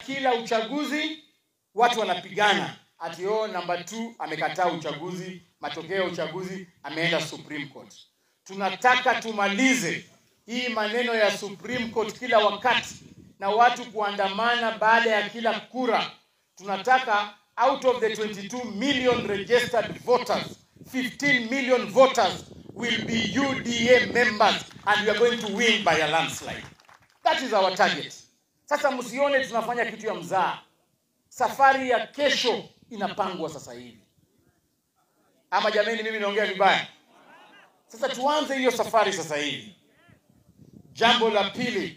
kila uchaguzi watu wanapigana ati oh, namba 2 amekataa uchaguzi, matokeo ya uchaguzi ameenda Supreme Court. Tunataka tumalize hii maneno ya Supreme Court kila wakati na watu kuandamana baada ya kila kura. Tunataka out of the 22 million registered voters, 15 million voters will be UDA members and we are going to win by a landslide. That is our target. Sasa msione tunafanya kitu ya mzaa. Safari ya kesho inapangwa sasa hivi. Ama jameni, mimi naongea vibaya? Sasa tuanze hiyo safari sasa hivi. Jambo la pili,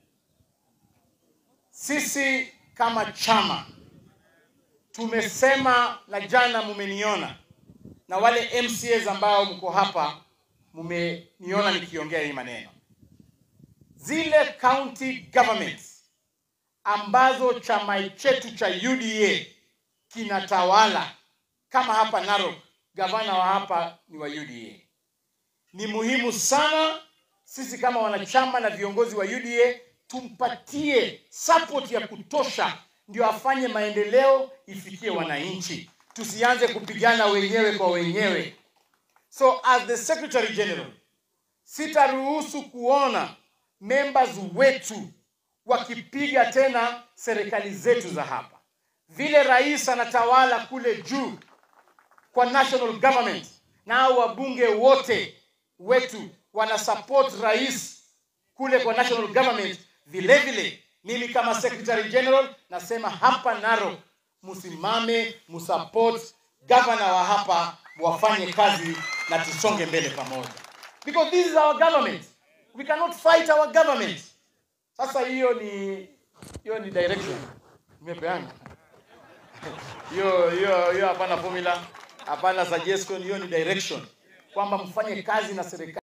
sisi kama chama tumesema, na jana mumeniona, na wale MCAs ambao mko hapa mumeniona nikiongea hii maneno, zile county governments ambazo chama chetu cha UDA kinatawala kama hapa Narok, gavana wa hapa ni wa UDA. Ni muhimu sana sisi kama wanachama na viongozi wa UDA tumpatie support ya kutosha, ndio afanye maendeleo ifikie wananchi, tusianze kupigana wenyewe kwa wenyewe. So as the Secretary General, sitaruhusu kuona members wetu wakipiga tena serikali zetu za hapa. Vile rais anatawala kule juu kwa national government, nao wabunge wote wetu wana support rais kule kwa national government. Vile vile mimi kama secretary general nasema hapa Narok, msimame msupport governor wa hapa, wafanye kazi na tusonge mbele pamoja, because this is our government, we cannot fight our government. Sasa hiyo ni hiyo ni direction nimepeana hiyo hiyo hiyo, hapana formula, hapana suggestion, hiyo ni direction kwamba mfanye kazi na serikali.